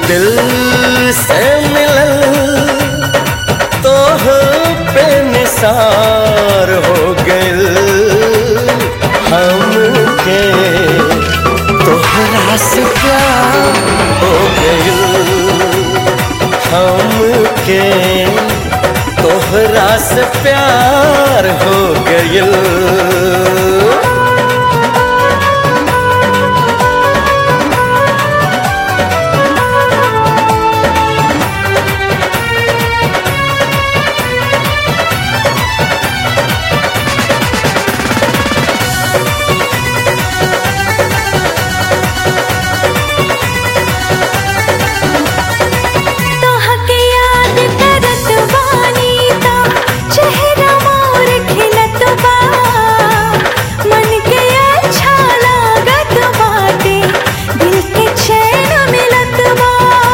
दिल से मिलल तोह पे निसार हो गइल हमके तोहरा से प्यार हो गइल हमके तोहरा से प्यार हो गइल तोहके याद करत बानी ता चेहरा मोर खिलत बा मन के अच्छा लागत बाटे दिल के चैन मिलत बा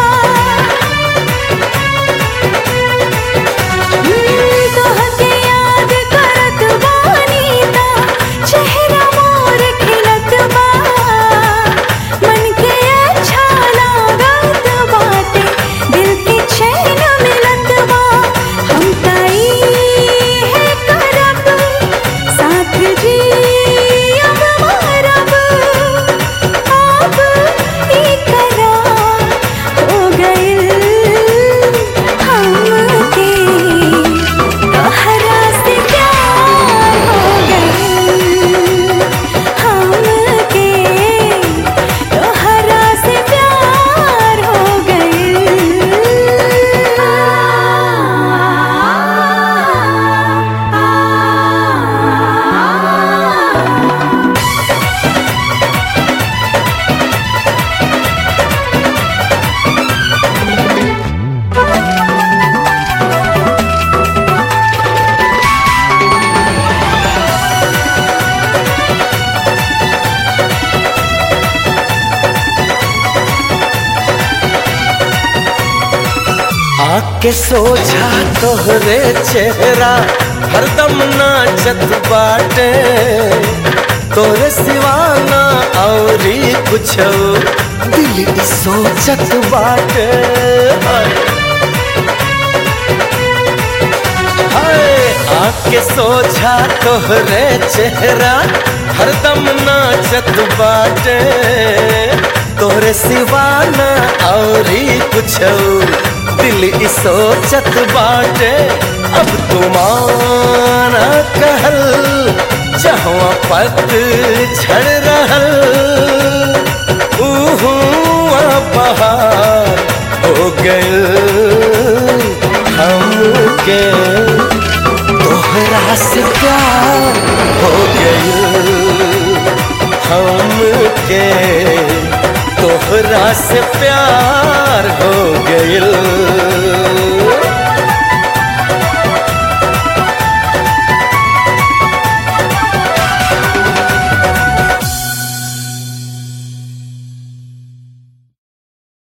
हम्म, तोहके याद करत बानी ता चेहरा मोर खिलत बा मन के अच्छा लागत बाटे दिल के चैन मिलत बा हम ताई है करब साथ जी अब मरब अब ई करार हो गइल हमके तोहरा से प्यार हो गइल हमके तोहरा से प्यार हो गइल आके सोझा तोहरे चेहरा हरदम नाचत बाटे तोरे सिवाना औरी कुछ दिल ई सोचत बाटे हाय। हाय आके सोझा तोहरे चेहरा हरदम नाचत बाटे तोरे सिवाना औरी कुछ दिल ई सोचत बाटे अब तुमाना कहल जहाँ पत छड़ रहल उहुआ बहार हो गइल हमके तोहरा से प्यार हो गइल हमके तोहरा से प्यार हो गइल